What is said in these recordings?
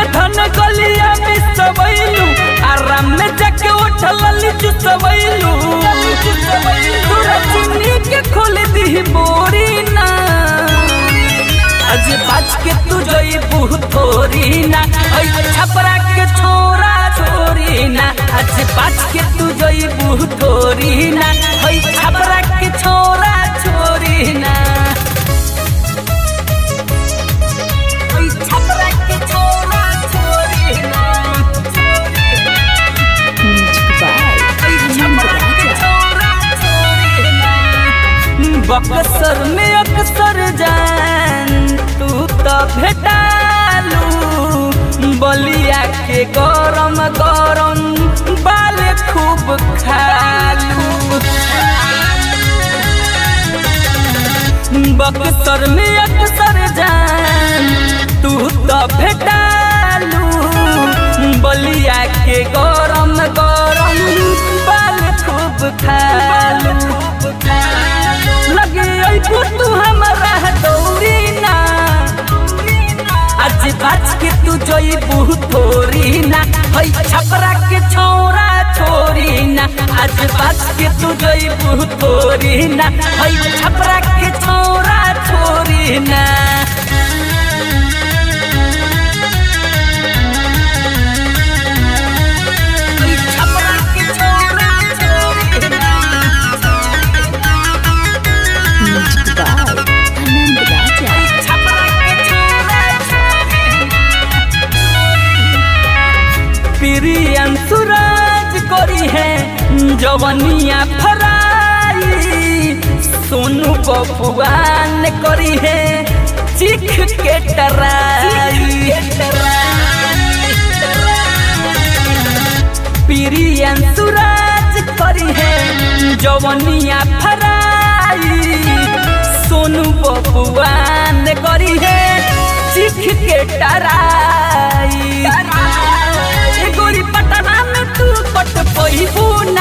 उठन गलिया में सबैलू आराम में जाके उठल लीचू सबैलू तोरा चुन्नी के खोल दी बोरी ना आज बाज के तू जोई बुह थोरी ना ओई छपरा के छोरा छोरी ना आज बाज के तू जोई बुह थोरी ना ओई छपरा के छोरा छोरी ना ओई छपरा के छोरा छोरी ना Music by Anand Raja. Buxar में अक्सर जान तू तो भेटालू बलिया के गरम गरम बाल खूब खालू बक्सर में अक्सर जान तू तो भेटालू बलिया के गरम गरम बाल खूब खालू लगे अइबू तू हमरा दौरी ना आज बाज के तू जइबू थोरी ना हई छपरा के छोरा छोरी ना आज बाज के तू जइबू थोरी ना हई छपरा के छोरा छोरी ना हई छपरा के छोरा छोरी ना Music by Anand Raja. प्रियन सूरज करी है जवनिया फराई सोनू बबुआन करी है चिख के टराई प्रियन सूरज करी है जवनिया फराई सोनू बबुआन करी है चिख के टराई ए गोरी पटना में तू पट पहिबू ना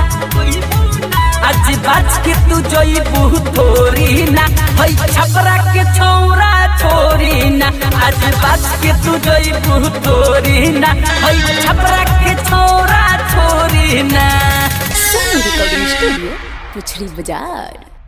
आज बाज के तू जइबू थोरी ना हई छपरा के छौरा छोरी ना आज बाज के तू जइबू थोरी ना हई छपरा के छौरा छोरी ना Sony Recording Studio, Puchli Bazaar.